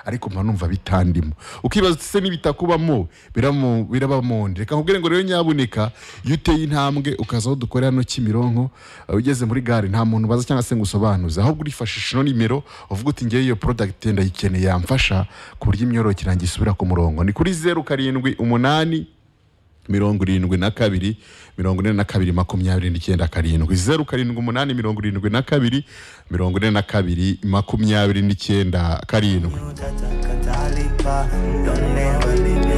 ariko mba numva bitandimo ukibaza se n'ibitakubamo biramu- birabamondera reka nkubwire ngo rero nyabuneka iyo uteye intambwe ukaza aho dukorera no kimironko uh, ugeze muri gare nta muntu ubaza cyangwa se ngo usobanuze ahubwo urifashisha ino nimero uvuga uti ngewe iyo product ndayikeneye yamfasha ku buryo imyororokere yanjye isubira ku murongo ni kuri zeru karindwi umunani mirongo irindwi na kabiri mirongo ine na kabiri makumyabiri n'icyenda karindwi zeru karindwi umunani mirongo irindwi na kabiri mirongo ine na kabiri makumyabiri n'icyenda karindwi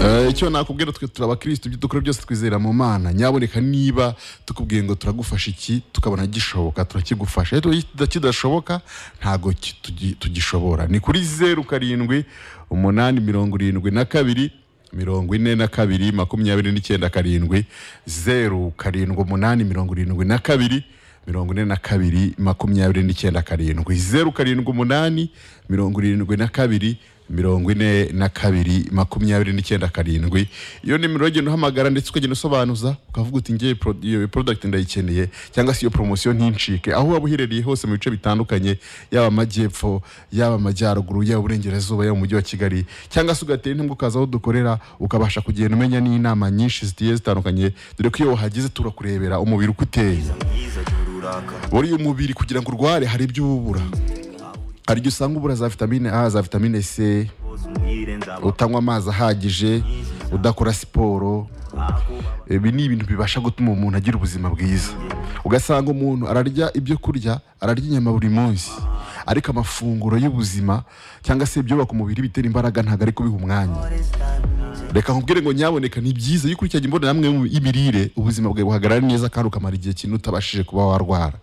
Eh, icyo nakubwira twe turi abakirisitu ibyo dukora byose twizera mu mana nyaboneka niba tukubwiye ngo turagufasha iki tukabona gishoboka turakigufasha ariko iyo kidashoboka ntabwo ki- tugi- tugishobora ni kuri zeru karindwi umunani mirongo irindwi na kabiri mirongo ine na kabiri makumyabiri n'icyenda karindwi zeru karindwi umunani mirongo irindwi na kabiri mirongo ine na kabiri makumyabiri n'icyenda karindwi zeru karindwi umunani mirongo irindwi na kabiri mirongo ine na kabiri makumyabiri n'icyenda karindwi iyo nimero uragenda uhamagara ndetse ukagenda usobanuza ukavuga uti ngewe pro- iyo product ndayikeneye cyangwa se iyo promosiyo ntincike aho waba uherereye hose mu bice bitandukanye yaba amajyepfo yaba amajyaruguru yaba uburengerazuba yaba umujyi wa kigali cyangwa se ugatera intambwe ukaza aho dukorera ukabasha kugenda umenya n'inama nyinshi zigiye zitandukanye dore ko iyo wahageze turakurebera umubiri uko uteye buriya umubiri kugira ngo urware hari ibyo uba ubura hari igihe usanga ubura za vitamine a za vitamine c utanywa amazi ahagije udakora siporo ibi ni ibintu bibasha gutuma umuntu agira ubuzima bwiza ugasanga umuntu ararya ibyo kurya ararya inyama buri munsi ariko amafunguro y'ubuzima cyangwa se ibyubaka umubiri bitera imbaraga ntabwo ari kubiha umwanya reka nkubwire ngo nyaboneka ni byiza iyo ukurikiranye imbonerahamwe y'imirire ubuzima bwawe buhagarara neza kandi ukamara igihe kinini utabashije kuba warwara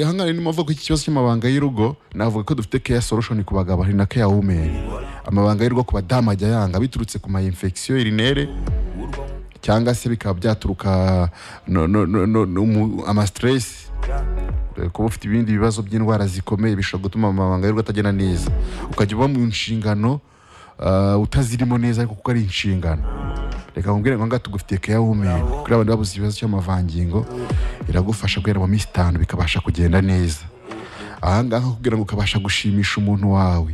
hangana ni mpamvu ko iki kibazo cy'amabanga y'urugo navuga ko dufite care solution ku bagabo hari na care women amabanga y'urugo ku badamu ajya yanga biturutse ku ma infection urinere cyangwa se bikaba byaturuka no, no, no, no, no, mu- ama stress Eh, kuba ufite ibindi bibazo by'indwara zikomeye bishobora gutuma amabanga y'urugo atagenda neza ukajya uba mu nshingano ah, utazirimo neza ariko kuko ari inshingano reka nkubwire ngo ngaha tugufitiye care women kuri abantu babuze ikibazo cy'amavangingo iragufasha guhera mu minsi itanu bikabasha kugenda neza ahangaha kugira ngo ukabasha gushimisha umuntu wawe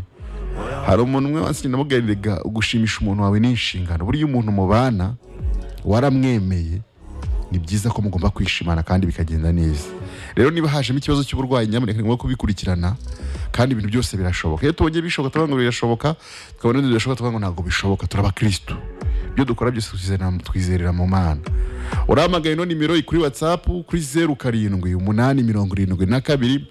hari umuntu umwe wansi namubwiriraga gushimisha umuntu wawe ni inshingano buriya umuntu mubana waramwemeye ni byiza ko mugomba kwishimana kandi bikagenda neza rero niba hajemo ikibazo cy'uburwayi nyamuneka ni ngombwa kubikurikirana kandi ibintu byose birashoboka iyo tubonye bishoboka tuvuga ngo birashoboka tukabona bidashoboka tuvuga ngo ntabwo bishoboka turi abakirisitu ibyo dukora byose twizerera twizerera mu mana urahamagaye ino nimero kuri watsapu kuri zeru karindwi umunani mirongo irindwi na kabiri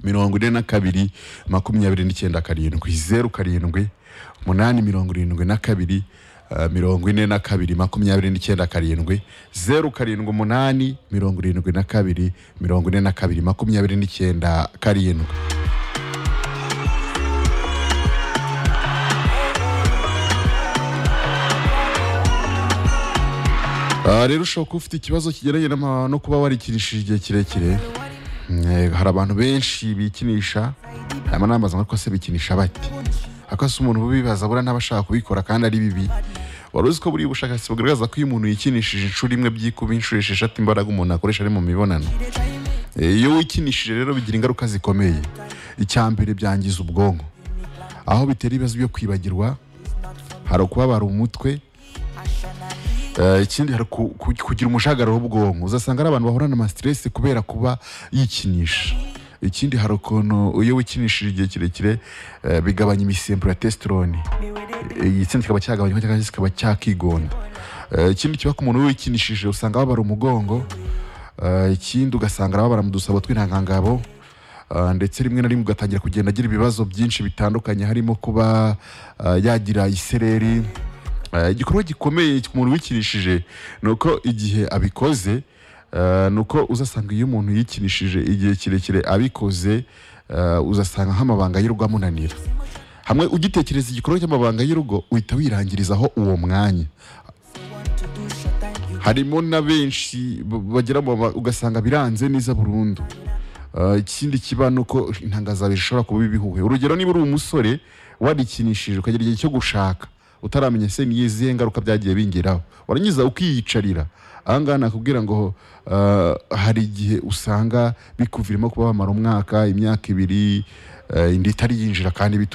mirongo ine na kabiri makumyabiri n'icyenda karindwi zeru karindwi umunani mirongo irindwi na kabiri eh, mirongo ine na kabiri makumyabiri n'icyenda karindwi zeru karindwi umunani mirongo irindwi na kabiri mirongo ine na kabiri makumyabiri n'icyenda karindwi Ah, rero ushobora kuba ufite ikibazo kigeranye n'ama- no kuba warikinishije igihe kirekire Eh, hari abantu benshi bikinisha hanyuma nambaza ngo se bikinisha bate ariko se umuntu ubibaza buriya ntaba ashaka kubikora kandi ari bibi wari uzi ko buriya ubushakashatsi bugaragaza ko iyo umuntu yikinishije inshuro imwe byikuba inshuro esheshatu imbaraga umuntu akoresha ari mu mibonano Eh, iyo wikinishije rero bigira ingaruka zikomeye icya mbere byangiza ubwonko aho bitera ibibazo byo kwibagirwa hari ukubabara umutwe Eh, ikindi hari ku- ku- kugira umushagara w'ubwonko uzasanga ari abantu bahorana ama stress kubera kuba yikinisha ikindi hari ukuntu iyo wikinishije igihe kirekire eh, bigabanya imisemburo ya testosterone igitsina kikaba cyagabanywa cyangwa se kikaba cyakigonda Eh, ikindi kiba ku muntu wikinishije usanga babara umugongo Eh, ikindi ugasanga arababara mu dusabo tw'intangangabo Uh, ndetse rimwe na rimwe ugatangira kugenda agira ibibazo byinshi bitandukanye harimo kuba uh, yagira isereri Uh, igikorwa gikomeye ku muntu wikinishije ni uko igihe abikoze uh, ni uko uzasanga iyo umuntu yikinishije igihe kirekire abikoze uh, uzasanga nk'amabanga y'urugo amunanira hamwe ugitekereza igikorwa cy'amabanga y'urugo uhita wirangirizaho uwo mwanya harimo na benshi b- bagera mu ba- ugasanga biranze neza burundu Uh, ikindi kiba ni uko intangazabe zishobora kuba ibihuhe urugero niba uri umusore warikinishije ukagira igihe cyo gushaka utaramenya se ni izihe ngaruka byagiye bingeraho warangiza ukiyicarira ahangaha nakubwira ngo uh, hari igihe usanga bikuviramo kuba wamara umwaka imyaka ibiri uh, inda itari yinjira kandi bitu